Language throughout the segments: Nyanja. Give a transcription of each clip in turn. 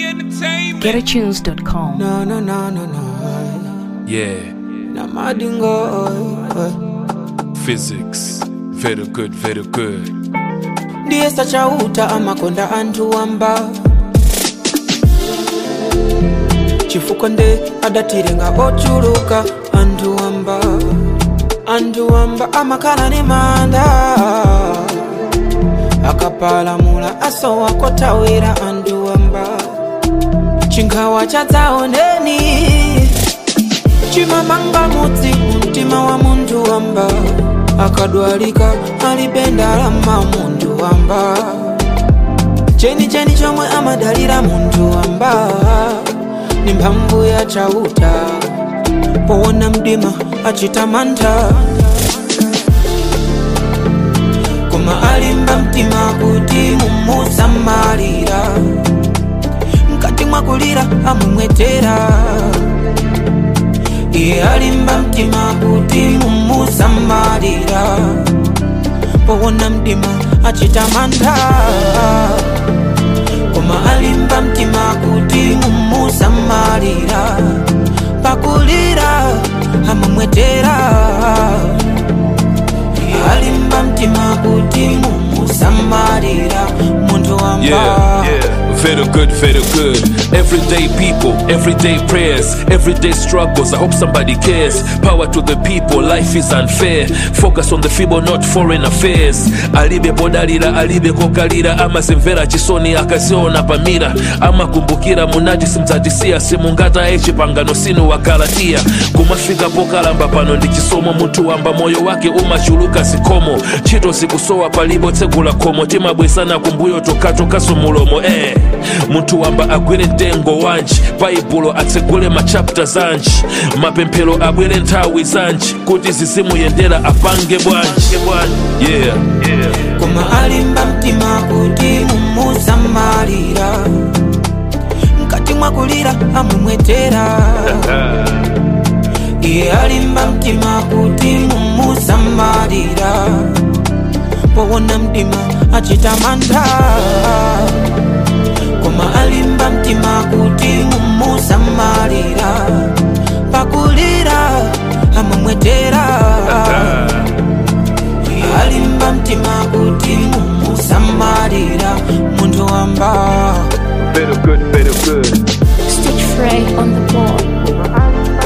Entertainment. GetAtunes.com. No, no, no, no, no. Yeah, Na madingo. physics. Very good, very good. ndiye sachauta amakonda anthu wamba chifukwa nde adatirenga ochuluka anthu wamba anthu wamba amakhala ni manda akapalamula asowa kotawira anthu wamba chinkhawa chadzaoneni chimamanga mudzi mtima wa munthu wamba akadwalika alibe ndalama munthu wamba chenicheni chomwe amadalira munthu wamba ni mphamvu ya chauta powona mdima achita mantha koma alimba mtima kuti mumusamalira mkati mwakulira amumwetera iye alimba mtima kuti mumusamalira powona mdima achita mantha koma alimba mtima kuti mumusamalira pakulira amamwetera iye alimba mtima kuti mumusamalira munthu wamba Yeah, yeah. Very good, very good. Everyday people, everyday prayers, everyday struggles. I hope somebody cares. Power to the people, life is unfair. Focus on the feeble, not foreign affairs. alibe bodalira alibe kokalira amazimvera chisoni akaziona pamira amakumbukira munajisi mdzatisiya simungata echipangano sinu wakalatiya kumafika pokalamba pano ndi chisomo munthu wamba moyo wake umachuluka zikomo ntchito zikusowa palibo tsegula khomo timabwesana kumbuyo tokatokaso mulomo eh. munthu wamba agwire mtengo wanji baibulo atsegule machapta zanji mapemphero abwere nthawi zanji kuti zizimuyendera apange bwanji yeah, yeah. koma alimba mtima kuti mumusamalira mkati mwakulira amumwetera iye alimba mtima kuti mumusamalira powona mdima achita mantha koma alimba mtima kuti mumusamalira pakulira amumwetera alimba mtima kuti mumusamalira munthu wamba Very good, very good. Stitch Frey on the board.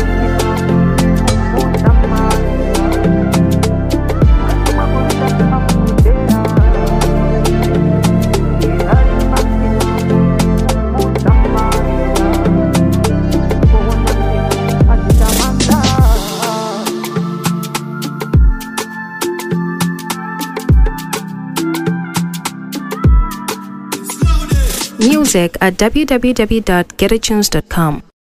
Music at www.getatunes.com.